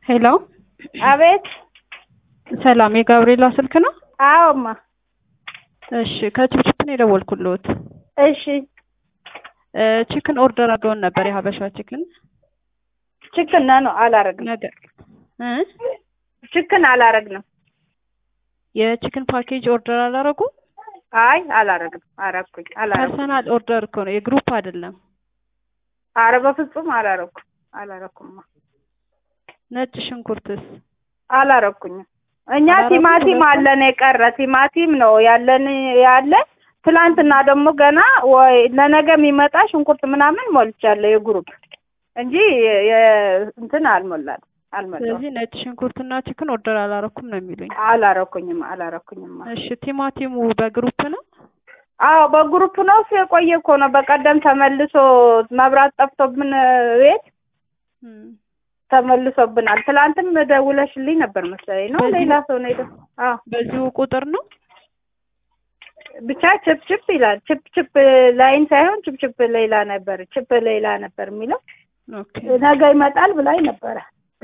ሄሎ አቤት። ሰላም፣ የጋብርኤላ ስልክ ነው? አዎማ። እሺ፣ ከችፕችፕ ነው የደወልኩልዎት። እሺ። ቺክን ኦርደር አድርገውን ነበር፣ የሀበሻ ቺክን ችክን ነው አላረግንም። ነገ እ ችክን አላረግንም። የቺክን ፓኬጅ ኦርደር አላረጉ? አይ አላረግንም። አረኩኝ አላረኩም። ፐርሰናል ኦርደር እኮ ነው፣ የግሩፕ አይደለም። አረ በፍጹም አላረኩም አላረኩማ። ነጭ ሽንኩርትስ? አላረኩኝም። እኛ አላረኩም ቲማቲም ሁለቱም? አለን የቀረ ቲማቲም ነው ያለን ያለ ትላንትና ደግሞ ገና ወይ ለነገ የሚመጣ ሽንኩርት ምናምን ሞልቻለሁ የግሩፕ እንጂ የ- የ- እንትን አልሞላል አልሞላም። ስለዚህ ነጭ ሽንኩርትና ቺክን ኦርደር አላረኩም ነው የሚሉኝ። አላረኩኝም አላረኩኝም። እሺ፣ ቲማቲሙ በግሩፕ ነው? አዎ በግሩፕ ነው እሱ የቆየ እኮ ነው። በቀደም ተመልሶ መብራት ጠፍቶብን ቤት እም፣ ተመልሶብናል። ትላንትም ደውለሽልኝ ነበር መሰለኝ ነው በዚህ- ሌላ ሰው ነው የደ- አዎ በዚሁ ቁጥር ነው? ብቻ ችፕ ችፕ ይላል። ችፕ ችፕ ላይን ሳይሆን ችፕ ችፕ ሌላ ነበር ችፕ ሌላ ነበር የሚለው ኦኬ። ነገ ይመጣል ብላኝ ነበረ።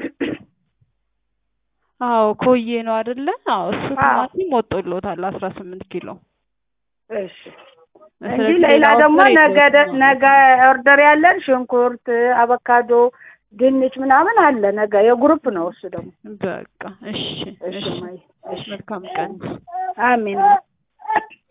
አዎ ኮዬ ነው አይደለ? አዎ እሱ አዎ። ቲማቲም ወጥቶልዎታል አስራ ስምንት ኪሎ። እሺ እንጂ ስለዚህ ሌላ ደግሞ ኦርደር ነገ ደ- የለዎትም ነገ ኦርደር ያለን ሽንኩርት፣ አቮካዶ፣ ድንች ምናምን አለ ነገ የግሩፕ ነው እሱ ደግሞ። በቃ እሺ፣ እሺ እሺ፣ ማይ እሺ መልካም ቀን። አሜን